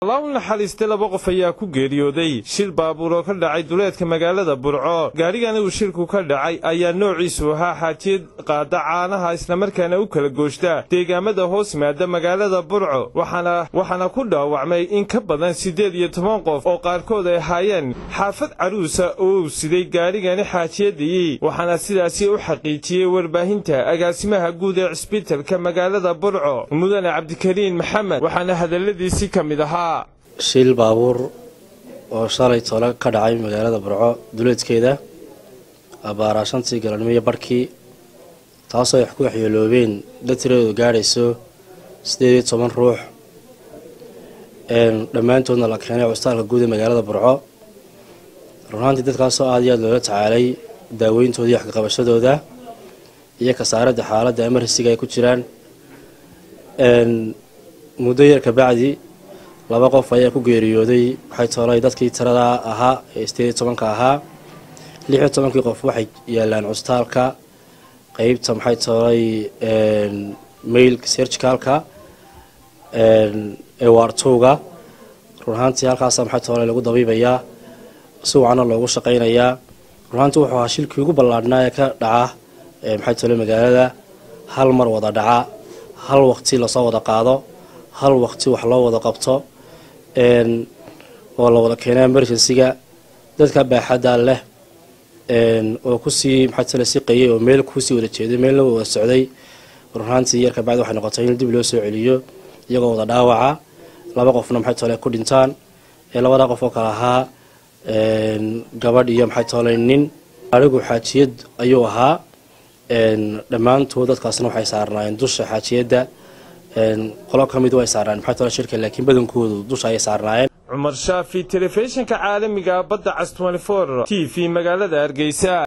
allah u naxariistay laba qof ayaa ku geeriyooday shil baabuur oo ka dhacay duleedka magaalada burco gaadhigani uu shilku ka dhacay ayaa noociisu ahaa xaajiyad qaada caanaha islamarkaana u kala gooshta deegaamada hoos yimaada magaalada burco waxaana ku dhaawacmay in ka badan siddeed iyo toban qof oo qaarkood ay ahaayeen xaafad caruusa oo uu siday gaadhigani xaajiyadii waxaana sidaasi u xaqiijiyey warbaahinta agaasimaha guud ee cisbitalka magaalada burco mudane cabdikariin maxamed waxaana hadalladiisii ka mid ahaa shil baabuur oo shalay tole ka dhacay magaalada burco duleedkeeda abaaraa shantii galannimo iyo barhkii taasoo ay ku waxyeeloobeen dad tiradoodu gaadhayso siddeed iyo toban ruux dhammaantoodna la keenay cusbitaalka guud ee magaalada burco runaantii dadkaasoo aada iyo aada loola tacaalay daaweyntooda iyo waxkaqabashadooda iyo kasaaradda xaaladda emerisiga ay ku jiraan muddo yar kabacdi laba qof ayaa ku geeriyooday waxay toolay dadkii tirada ahaa ee sideed iyo tobanka ahaa lix iyo tobankii qof waxay yaalaan cusbitaalka qeybta maxay toolay mailka sergicalka ee waartowga run ahaantii halkaasa maxay toolay lagu dabiibayaa si wacana loogu shaqaynayaa run ahaantii wuxuu ahaa shilkii ugu ballaadhnaa ee ka dhaca maxay toolay magaalada hal mar wada dhaca hal waqti lasoo wada qaado hal waqti wax loo wada qabto oo la wada keena emergencyga dadka baaxadda leh oo kusii maxay tole siqayay oo meel kusii wada jeeday meelna wada socday runaantii yar kabacdi waxay noqotay in dib loo soo celiyo iyagoo wada dhaawaca laba qofna maxay tole ku dhintaan labada qof oo kale ahaa gabadh iyo maxay tole nin arigu xaajiyad ayuu ahaa dhammaantood dadkaasna waxay saarnaayeen dusha xaajiyadda qolo ka mid way saarnaan maxay tole shirka laakiin badankoodu dusha ayay saarnaayeen cumar shaafi telefishinka caalamiga badda cas t v magaalada hargeysa